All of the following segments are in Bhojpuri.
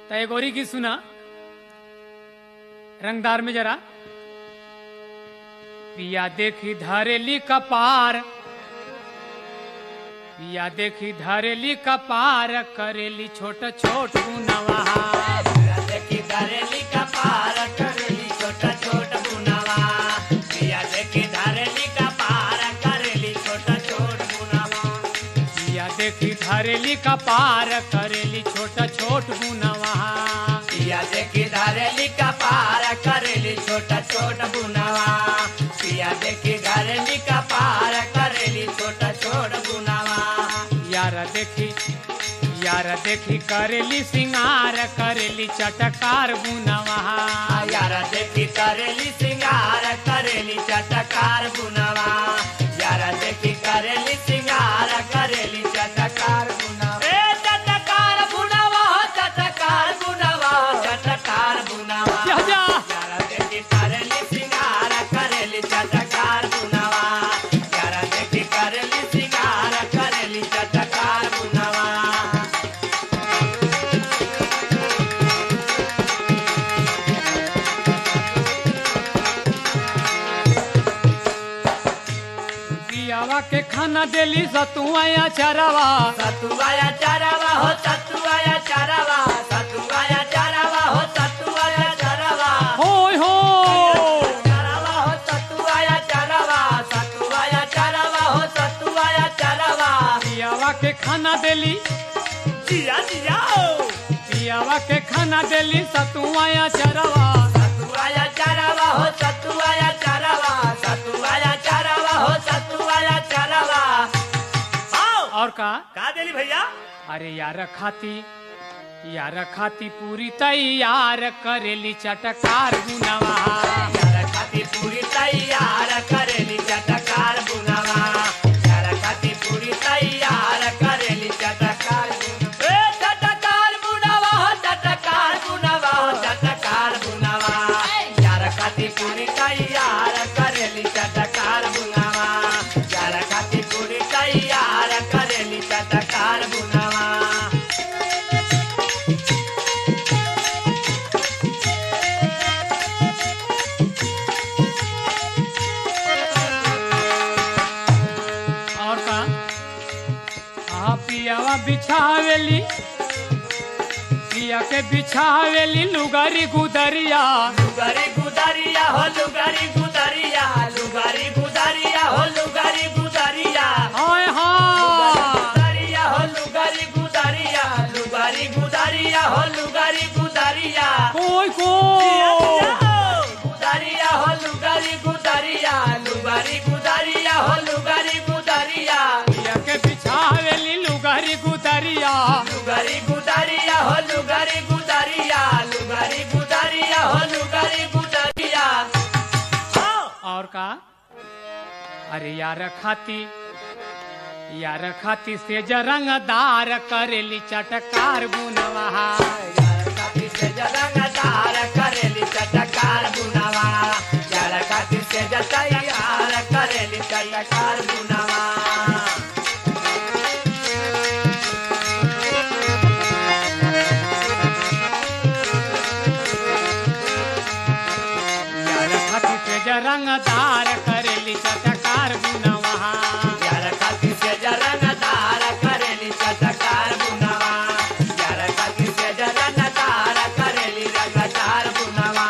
तय गोरी की सुना रंगदार में जरा पिया देखी धरेली कपार पिया देखी धरेली कपार करेली छोट छोट गुनवा देखी धरेली का पार करेली छोटा छोटा बुनावा पिया देखी धरेली का पार करेली छोटा छोट बुनावा पिया देखी धरेली कपार करेली छोट छोट गुनवा पिया देखी धरेली का पार करेली छोटा छोटा बुनावा पिया देखी धरेली का पार करेली छोटा छोटा बुनावा यार देखी यार देखी करेली सिंगार करेली चटकार गुनवा यार देखी करेली सिंगार करेली चटकार बुनावा यार देखी करेली सिंगार करेली चटकार बुनावा ए चटकार बुनावा हो चटकार बुनावा हो चटकार बुनावा जा जा यार देखी करेली सिंगार करेली चटकार बुनावा यार देखी करेली सिंगार करेली चटकार बुनावा पियावा के खाना देली सतुआ चरवा सतुआया चारावा हो सतुआया चारावा सतुआया चारावा हो सतुआया चारावा होय हो चारावा हो सतुआया चारावा सतुआया चारावा हो सतुआया चारावा पियावा के खाना देली जिया जिया हो पियावा के खाना देली सतुआ चरवा सतुआया चारावा हो सतुआया चारावा सतुआया चारावा हो सतुआया चारावा आओ और का का देली भैया अरे यार खाती यार खाती पूरी तैयार करेली चटकार गुनवा यार खाती पूरी तैयार करेली चटकार बुनावा यार खाती पूरी तैयार करेली चटकार बुनावा ए चटकार बुनावा हो चटकार बुनावा हो चटकार बुनावा यार खाती पूरी तैयार करेली चटकार बुनावा यार खाती पूरी तैयार करेली चटकार बुनावा और का आ पियावा बिछावेली पिया के बिछावेली लुगारी गुदरिया लुगारी गुदारिया हो लुगारी गुदारिया लुगारी गुदारिया हो लुगारी गुदारिया हाय हाँ गुदारिया हो लुगारी गुदारिया लुगारी गुदारिया हो लुगारी गुदारिया कोई को गुदारिया हो लुगारी गुदारिया लुगारी गुदारिया हो लुगारी गुदारिया पिया के बिछावेली लुगारी गुदरिया लुगारी गुदारिया हो लुगारी गुदारिया लुगारी गुदारिया हो लुगारी गुदारिया और का अरे यार खाती यार खाती से जरंगदार करेली चटकार बुनवा यार खातिर से जरंगदार करेली चटकार बुनावा यार खातिर से जतैयार करेली चटकार बुनावा यार खाती से जरंगदार करेली चटकार बुनवा यार खातिर से जरंगदार करेली चटकार बुनावा यार खातिर से जरंगदार करेली रंगदार बुनावा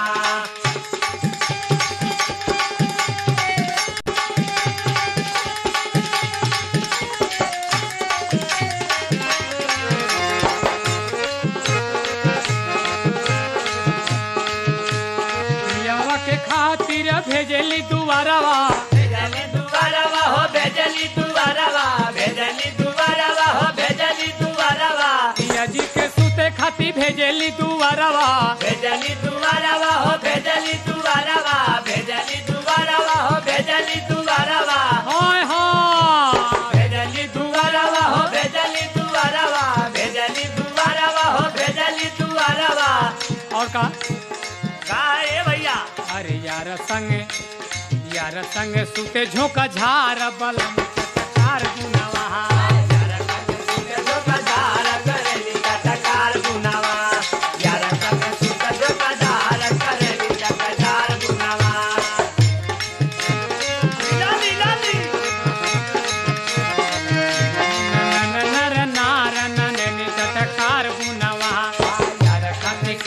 पियावा के खातिर भेजली दुआरवा भेजली दुआरवा हो भेजली दुआरवा भेजली दुआरवा हो भेजली दुआरवा पिया जी के सुते खाती भेजली दुआरवा भेजली दुआरवा हो भेजली दुआरवा भेजली दुआरवा हो भेजली दुआरवा हाय हाँ भेजली दुआरवा हो भेजली दुआरवा भेजली दुआरवा हो भेजली दुआरवा और का का ए भैया अरे यार संग यार संग सुते झोंका झार बलम चटकार बुनवा यार खातिर से जो बाजार करेली चटकार बुनावा यार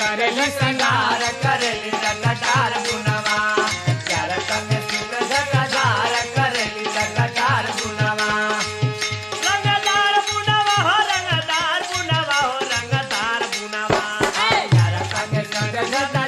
करेली सिंगार सिंगार करेली चटकार बुनवा यार संग सुत झकझार करेली चटकार बुनवा रंगदार बुनवा हो रंगदार बुनवा हो रंगदार बुनवा यार संग सुत झकझार